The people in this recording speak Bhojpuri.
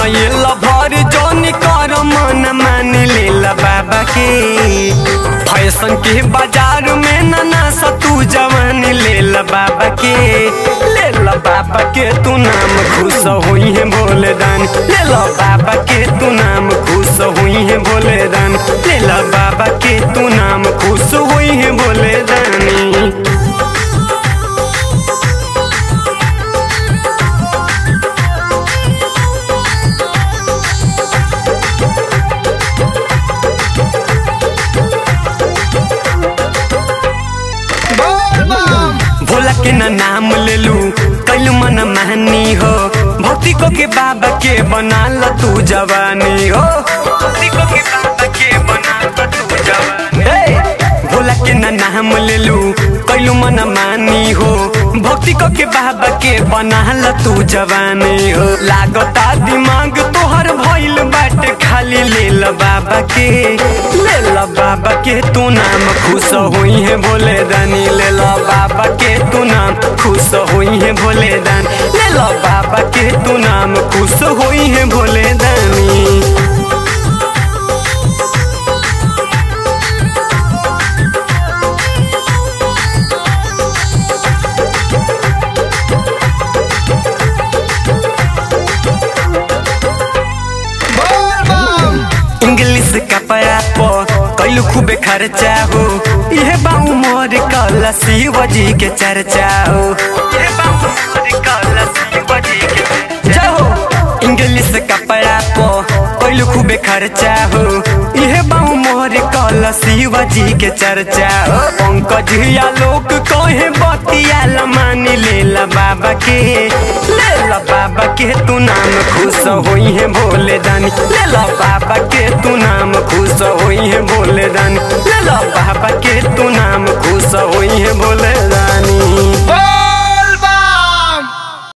बनैल भर जौन कर मन मान लेला बाबा के फैशन के बाजार में नाना सतू जवान लेला बाबा के लेला बाबा के तू नाम खुश हुई है भोले दान लेला बाबा के तू नाम खुश हुई है भोले दान लेला बाबा के तू नाम खुश हुई है भोले दानी भोला के ना नाम ले लू कैलू मन मानी हो भक्ति को के बाबा के बना ल तू जवानी हो भक्ति को के बाबा के बना ल तू जवानी हे! भोला के ना नाम ले लू कैलू मन मानी हो भक्ति को के बाबा के बना ल तू जवानी हो लागता दिमाग तोहर भइल बाटे खाली ले ल बाबा के ले ल बाबा के तू नाम खुश हुई है भोले दानी ले ल बाबा के तू नाम खुश हुई है भोले दान ले ल बाबा के तू नाम खुश हुई है भोले दानी इंग्लिश कपड़ा पर कैलू खूबे खर्चा हो यह बाऊ मोर कल शिव जी के चर्चा हो यह बाऊ मोर कल शिव जी के जाओ इंग्लिश कपड़ा पर कैलू खूबे खर्चा हो यह बाऊ मोर कल शिव जी के चर्चा हो पंकज या लोग कहे बतिया मानी लेला बाबा के लेला बाबा के तू नाम खुश होई है भोले दानी लेला बाबा के तू नाम खुश होई है भोले दानी लेला बाबा के तू नाम खुश होई है भोले दानी